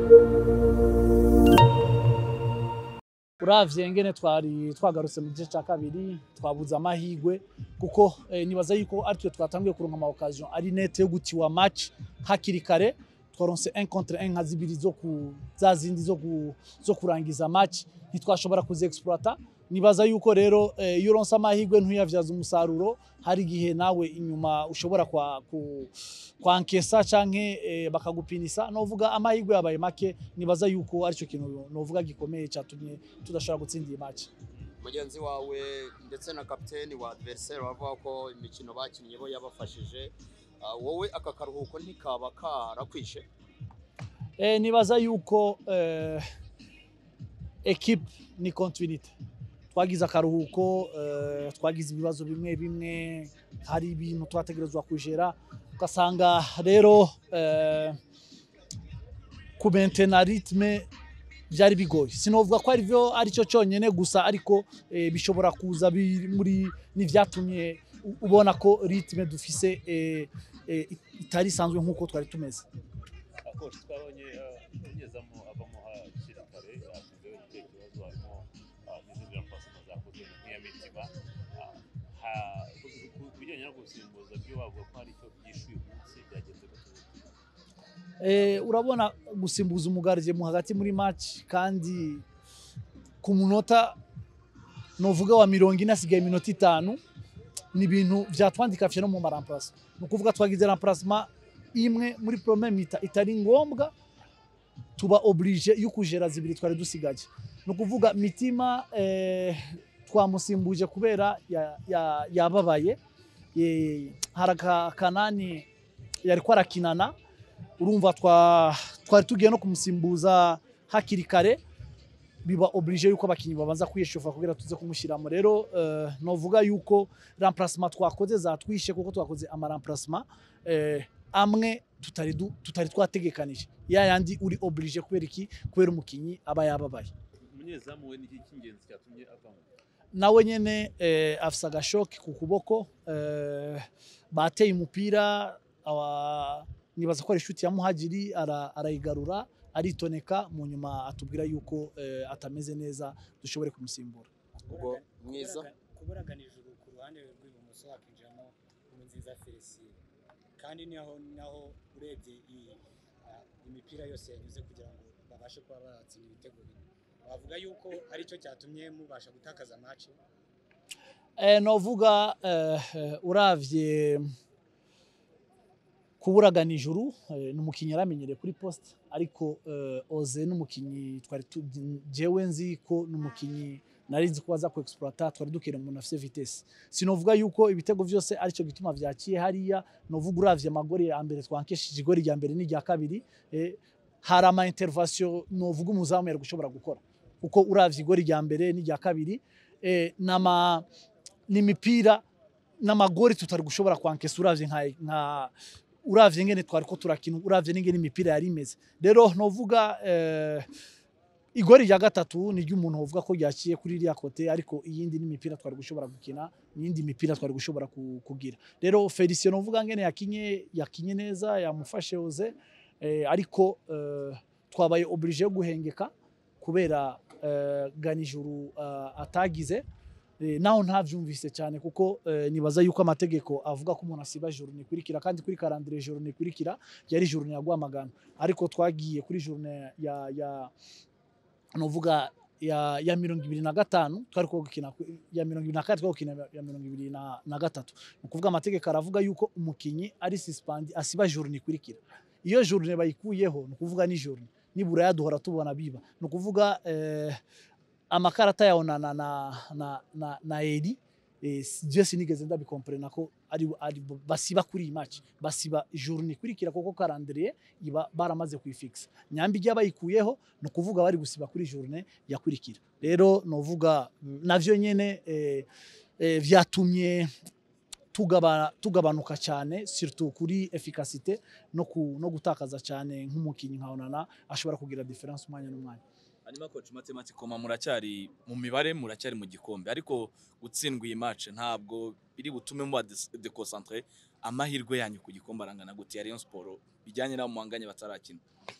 uravye ngene twari twagarutse mu gice cya kabiri twabuze amahigwe kuko eh, nibaza yuko aritwe twatanguye kuronka ama occasion ari nete yo gutiwa match hakiri kare twaronse 1 contre 1 nka zibiri zo ku za zindi zo, ku, zo kurangiza match ntitwashobora kuziexploita nibaza yuko rero eh, iyo uronse amahigwe ntuyavyaza umusaruro hari igihe nawe inyuma ushobora kwa, ku, kwankesa canke eh, bakagupinisa novuga amahigwe yabaye make nibaza yuko arico kintu novuga gikomeye catumye tudashobora gutsinda iyi match mugenzi wawe ndetse na kapiteni wa adversaire bavuga ko imikino bakinnye bo yabafashije Ah, wowe aka karuhuko ntikaba karakwishe eh, nibaza yuko eh, equipe ni continuité twagize akaruhuko eh, twagize ibibazo bimwe bimwe hari ibintu twategerezwa kujera ugasanga rero eh, kumentena ritme byari bigoye sinovuga ko arivyo aricyo cyonyine gusa ariko eh, bishobora kuza biri muri n'ivyatumye u- ubona ko ritme dufise eh, eh, itari isanzwe nk'uko twari tumeze akoresha twabonye umunyezamu avamo hakiri kare asize icyo kibazo harimo ah, n'izindi rapasoma zakozwe nk'iya mitima Ah, ha- ku- ku- ku bijyanye no gusimbuza byo bavuga ko hari icyo byishyuye umunsi byagenze gute Eh, urabona gusimbuza umugarije mu hagati muri match kandi ku munota novuga wa mirongo ine hasigaye iminota itanu ni ibintu vyatwandikafye no mu maramplasa ni ukuvuga twagize remplacement imwe muri premier mita itari ngombwa tuba oblige yo kujera zibiri twari dusigaje ni ukuvuga mitima eh, twamusimbuje kubera ya- ya- yababaye Eh, hari aka- kanani yariko arakinana urumva twa- twari tugiye no kumusimbuza hakiri kare biba oblige yuko abakinnyi babanza kwiyeshofa kugira tuze kumushyiramo rero eh, novuga yuko remplacement twakoze zatwishe kuko twakoze ama remplacement eh, amwe tutari, du- tutari twategekanije ya yandi uri oblige kubera iki kubera umukinnyi aba yababaye umunyezamu we niki cy'ingenzi cyatumye avamo nawe nyene eh, afise agashoki ku kuboko eh, bateye umupira awa- nibaza ko ari inshuti ya muhagiri ara- arayigarura aritoneka mu nyuma atubwira yuko eh, atameze neza dushobore kumusimbura ubwo mwiza kuburagana ijuru ku ruhande rw'ibumoso hakinjiramo nziza felicien kandi naho naho urebye iyi ah, imipira yose yanyuze kugira ngo babashe kuba batsinda ibitego bine wavuga yuko aricyo cyatumye mubasha gutakaza match eh, novuga eh, eh, uravye kuburagana ijuru eh, ni umukinnyi yaramenyereye kuri poste ariko eh, oze n'umukinnyi twari tu- jewe nzi ko ni umukinnyi nari nzi ko baza ku exploiter twari dukira umuntu afise vitesse sinovuga yuko ibitego vyose aricyo gituma vyakiye hariya novuga uravye amagori ya mbere twankeshije igori rya mbere n'irya kabiri eh, hari ama intervention novuga umuzamu yari gushobora gukora kuko uravye igori rya mbere n'irya kabiri eh, nama n'imipira n'amagori tutari gushobora kwankesa uravye nka, nka uravye ngene twari ko turakina uravye n'ingene imipira yari imeze rero novuga eh, igori rya gatatu ni ry'umuntu wovuga ko ryaciye kuri iriya kote ariko iyindi n'imipira twari gushobora gukina n'iyindi mipira twari gushobora ku- kugira rero Felicien novuga ngene yakinye yakinye neza yamufashe oze eh, ariko eh, twabaye oblige yo guhengeka kubera eh, ganijuru eh, atagize Eh, naho ntavyumvise cyane kuko eh, nibaza yuko amategeko avuga ko umuntu asiba juru nikurikira kandi kuri karandire juru nikurikira yari juru ya Rwamagana ariko twagiye kuri juru ya ya novuga ya, ya mirongo ibiri na gatanu twari ko gukina ku- ya mirongo ibiri na kane twari gukina ya mirongo ibiri na, na gatatu ni ukuvuga amategeko aravuga yuko umukinyi ari suspend asiba juru nikurikira iyo juru bayikuyeho ni ukuvuga ni juru nibura yaduhora tubona biba ni ukuvuga eh, amakarata yawe na, na, na, na, na, na eri eh, je sinigeze ndabikomprena ko ari, ari basiba kuri iyi match basiba journée ikurikira kuko calendrier iba baramaze kuyifixa nyambi ijya bayikuyeho ni ukuvuga bari gusiba kuri journée yakurikira rero novuga mm, navyo nyene eh, eh, vyatumye tugaba, tugabanuka cyane surtout kuri efficacité no, ku, no gutakaza cyane nk'umukinnyi nka Onana ashobora kugira difference umwanya n'umwanya hanyuma coach mathematics koma muracyari mu mibare muracyari mu gikombe ariko gutsindwa iyi match ntabwo biri butume muba deconcentre amahirwe yanyu ku gikombe arangana gute ya Rayon Sport bijyanye n'abo muhanganye batarakina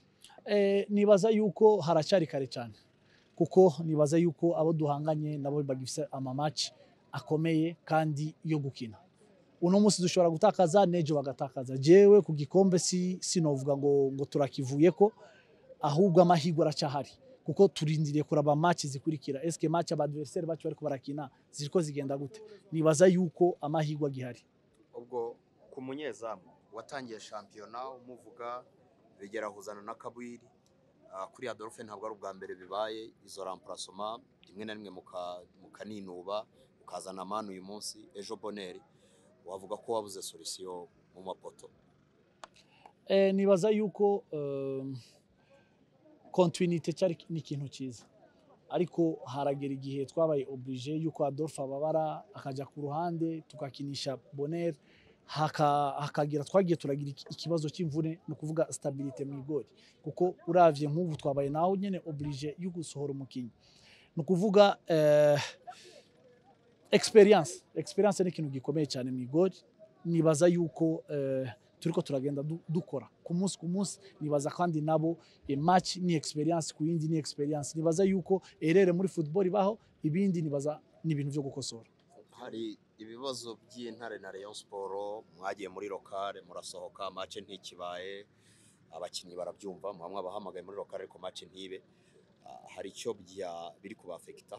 Eh, nibaza yuko haracyari kare cyane kuko nibaza yuko abo duhanganye nabo bagifite amamaci akomeye kandi yo gukina uno munsi dushobora gutakaza n'ejo bagatakaza jewe ku gikombe si sinovuga ngo ngo turakivuye ko ahubwo amahirwe aracyahari kuko turindiriye kuraba match zikurikira eske match abadversaire bacu bariko barakina ziriko zigenda gute nibaza yuko amahirwe agihari ubwo ku munyezamu watangiye shampiyona umuvuga bigera huzana na kabwiri Ah, kuri Adolphe ntabwo ari ubwa mbere bibaye izo remplacement rimwe na rimwe muka- mukaninuba ukazana manu uyu munsi ejo boneri wavuga ko wabuze solution mu mapoto eh, nibaza yuko eh, continuité cyari ni ikintu cyiza ariko haragera igihe twabaye oblige yuko Adolphe ababara akajya ku ruhande tugakinisha Bonner haka- hakagira twagiye turagira iki- ikibazo cy'imvune ni ukuvuga stabilité mu igori kuko uravye nk'ubu twabaye naho nyene oblige yo gusohora umukinnyi ni ukuvuga eh, experience experience ni ikintu gikomeye cyane mu igori nibaza yuko eh, turiko turagenda du- dukora ku munsi ku munsi nibaza kandi nabo e match ni experience ku yindi ni experience nibaza yuko erere muri football ibaho ibindi nibaza ni ibintu byo gukosora hari ibibazo by'intare na Rayon Sport mwagiye muri lokale murasohoka match ntikibaye abakinnyi barabyumva muhamwe abahamagaye muri lokale ariko match ntibe Ah, hari icyo bya biri kubafekitaho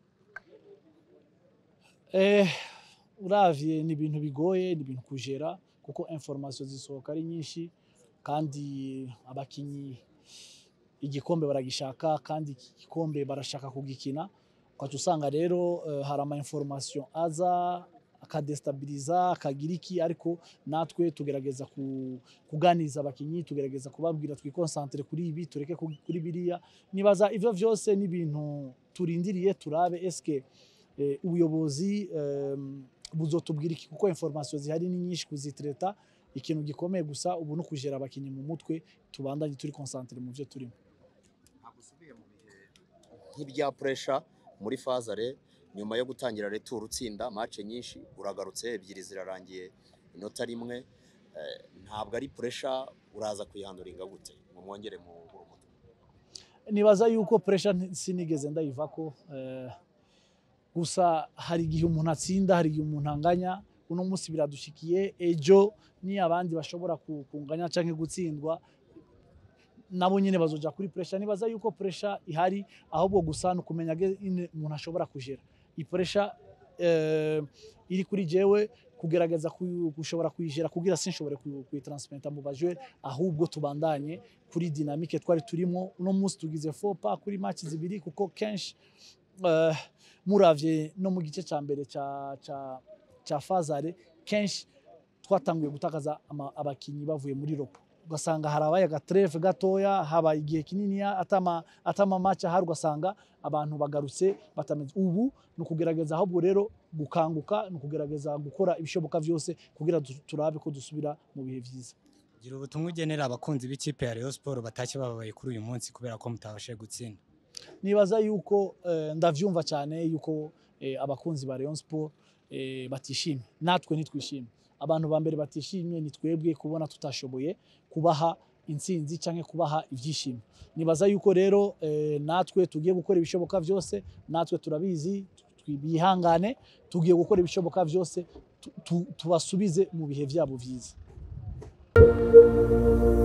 eh uravye ni ibintu bigoye ni ibintu kujera kuko information zisohoka ari nyinshi kandi abakinyi igikombe baragishaka kandi iki gikombe barashaka kugikina ukaca usanga rero eh, hari ama information aza akadestabiliza akagira iki ariko natwe tugerageza ku- kuganiriza abakinyi tugerageza kubabwira twikonsantere kuri ibi tureke ku- kuri biriya nibaza ivyo vyose ni ibintu turindiriye turabe eske eh, ubuyobozi em, buzotubwira iki kuko information zihari ni nyinshi kuzitreta ikintu gikomeye gusa ubu no kujera abakinyi mu mutwe tubandanye turi concentre mu byo turimo ntabwo usubiye mu bihe nk'ibya pressure muri fazare nyuma yo gutangira retour utsinda match nyinshi uragarutse ebyiri zirarangiye inota rimwe eh, ntabwo ari pressure uraza kuyihanduringa gute ngo mwongere mu umutwe nibaza yuko pressure nti- sinigeze ndayivako eh, gusa hari igihe umuntu atsinda hari igihe umuntu anganya uno munsi biradushikiye ejo ni abandi bashobora ku- kunganya canke gutsindwa nabo nyine bazoja kuri pressure nibaza yuko pressure ihari ahubwo gusa ni ukumenya ge- ine umuntu ashobora kujera iyi pressure eh, iri kuri jewe kugerageza kuyu- gushobora kuyijera kugira sinshobore kuyu- kuyitransmenta mu bajere ahubwo tubandanye kuri dynamique twari turimo uno munsi tugize fopa kuri match zibiri kuko kenshi eh, muravye no mu gice cya mbere cya cya cya fazare kenshi twatanguye gutakaza ama- abakinyi bavuye muri ropo ugasanga harabaye agatreve gatoya habaye igihe kinini atama atama match ahari ugasanga abantu bagarutse batameze ubu ni ukugerageza ahubwo rero gukanguka ni ukugerageza gukora ibishoboka byose kugira du- turabe ko dusubira mu bihe byiza gira ubutumwa ugenera abakunzi b'ikipe ya Rayon Sport batashye bababaye kuri uyu munsi kubera ko mutabashije gutsinda nibaza yuko eh, ndavyumva cyane yuko eh, abakunzi ba Rayon Sport eh, batishimye natwe ntitwishimye abantu ba mbere batishimye ni twebwe kubona tutashoboye kubaha intsinzi cyangwa kubaha ibyishimo nibaza yuko rero eh, natwe tugiye gukora ibishoboka byose natwe turabizi twi- bihangane tugiye gukora ibishoboka byose tu- tu- tubasubize mu bihe byabo byiza